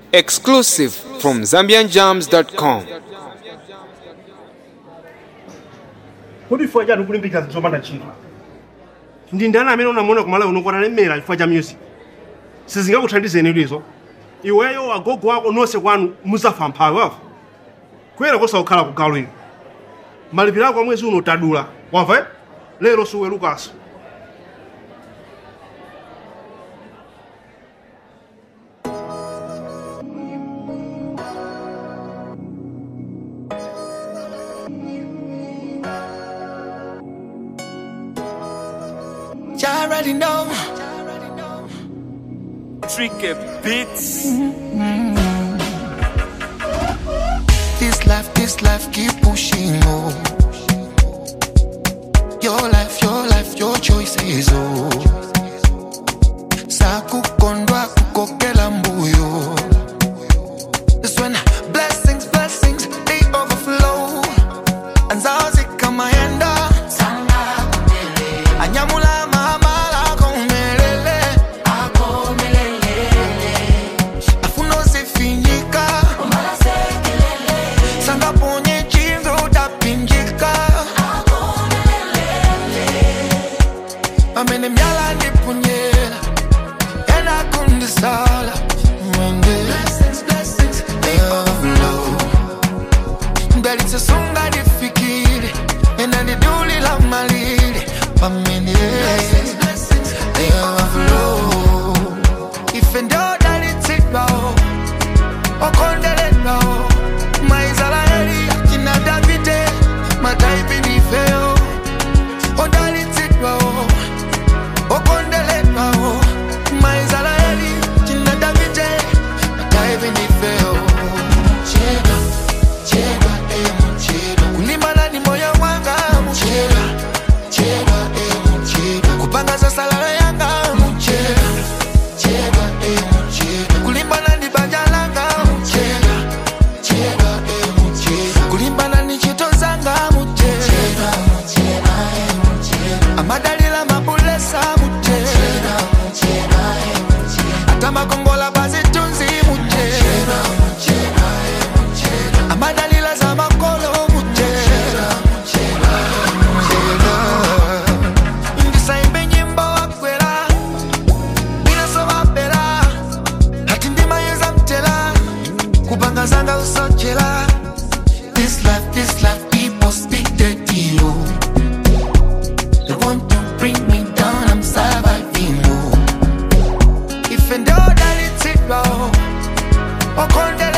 Exclusive from ZambianJams.com. kodi chifukwa chani ukulimbikira zinthu zopanda ntchito ndi ndani amene unamuona kumala uno kuti alemera chifukwa cha music sizingakuthandizeni lizo iweyo agogo wako nonse kwanu muzafa mphawi wafa kuyera kosakukhala ku gawo ino malipiro ako amwezi uno tadula wamva eh? lero siwelukaso You already know. Tricky Beats. This life, this life, keep pushing on. Your life, your life, your choices, oh. Sakukondwa kukokela mbuyo. That's when blessings, blessings, they overflow. Anzazi kama yenda. Anyamula mahamala komelele. Afuno sifinyika. Sanga ponye chingo utapinjika. Amene myala ndipunyela. Ena kundisala. Mwende. They overflow. ndalitsesunga ndifikire ena ndidulila malire pamene overflow ife ndodalitsidwawo okondeleddwawo maisraeli akina davide mataipi ndifeyo odalitsidwawo okondeleddwawo maisraeli akina davide mataipi ndifeyo chedwa chedwa emu chedwa kulimbana ni moyo wanga muchedwa chedwa emu chedwa kupanga za salala yanga muchedwa chedwa emu chedwa kulimbana ni banja langa muchedwa chedwa emu chedwa kulimbana ni chito zanga muchedwa amadalila mabulesa muchedwa ata makongola bazitunzi muchedwa amadalila za makolo muchedwa ndisaimbe nyimbo wakwera binasovapera hati ndimayeza mtela kupanga zanga usochela This life, this life, people speak dirty, oh. They want to bring me down, I'm surviving, oh. If and all that it's it, oh. Okonde